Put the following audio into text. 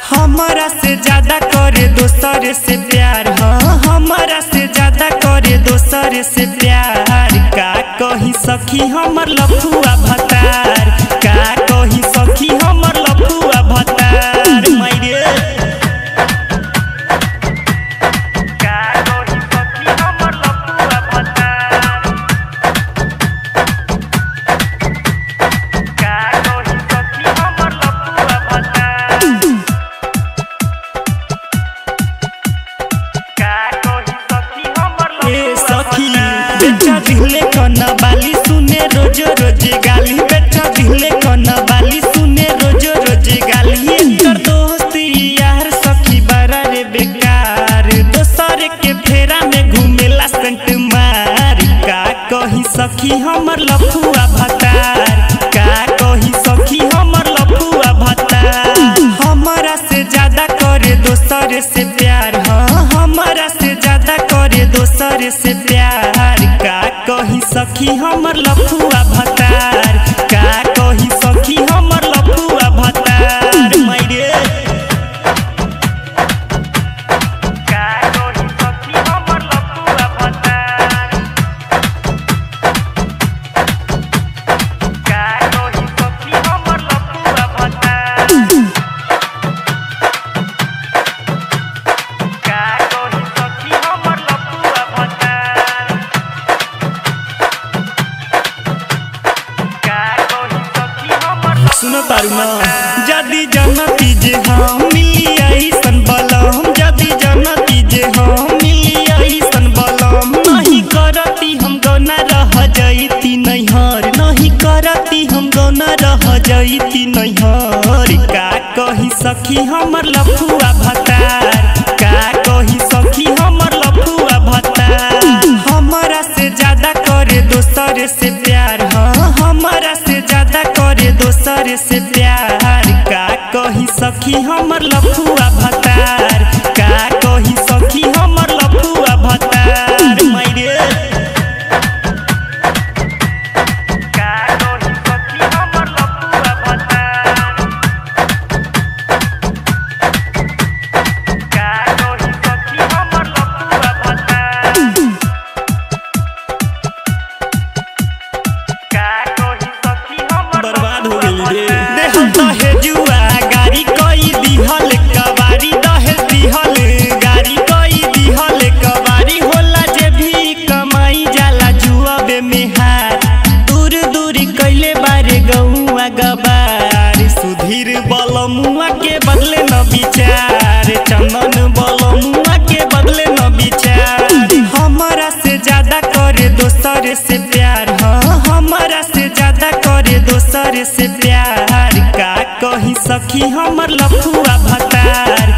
हमारा से ज्यादा करे दोसर से प्यार हाँ हमारा से ज्यादा करे दोसर से प्यार का कही सखी हमर लफुआ भतार का कही सखी हमर लफुआ भतार मायरे का कही सखी हमर लफुआ भतार का कही सखी हमर लफुआ भतार ए सखी बेटा दिले कना बाली सुने रोज रोज गाली बेटा दिले कना बाली सुने रोज रोज गाली एकर दोस्ती यार सखी बड़ा रे बेकार दोसर के फेरा में घूमेला सेंट मार का कही सखी हमर लफुआ भतार का कही सखी हमर लफुआ भतार हमारा से ज्यादा करे दोसर से प्यार हाँ हमारा से ज्यादा करे दोसर से प्यार का कही सखी हमर लफुआ भतार का कही सखी हमर लफुआ भतार मायरे का कही सखी हमर लफुआ भतार का कही सखी हमर लफुआ भतार का कही सखी हमर लफुआ भतार का कही सखी हमर सुनो तारू ना जदी जनती जे हम मिली ऐसन बलम जदी जनती जे हम मिली ऐसन बलम नहीं करती हम गौना रह जईती नैहर नहीं करती हम गौना रह जईती नैहर का कही सखी हमर लफुआ भतार का कही सखी हमर लफुआ भतार हमारा से ज्यादा करे दोसर से प्यार हाँ हमारा से ज्यादा करे दोसर से प्यार का कही सखी हमर लफुआ भतार का कही सखी हमर लफुआ भतार मायरे का कही सखी हमर लफुआ भतार का कही सखी हमर लफुआ भतार बर्बाद हो गई रे देह दहेजुआ गाड़ी कई दिहल कबारी दहेज दिहल गाड़ी कई दिहल कबारी होला जे भी कमाई जाला जुआबे मेहार दूर दूर कैले बारे गौआ गबार सुधीर बलमुआ के बदले न विचार चंदन बलमुआ के बदले न विचार हमारा से ज्यादा करे दोसर से प्यार हाँ हमारा से ज्यादा करे दोसर से प्यार का कही सखी हमर लफुआ भतार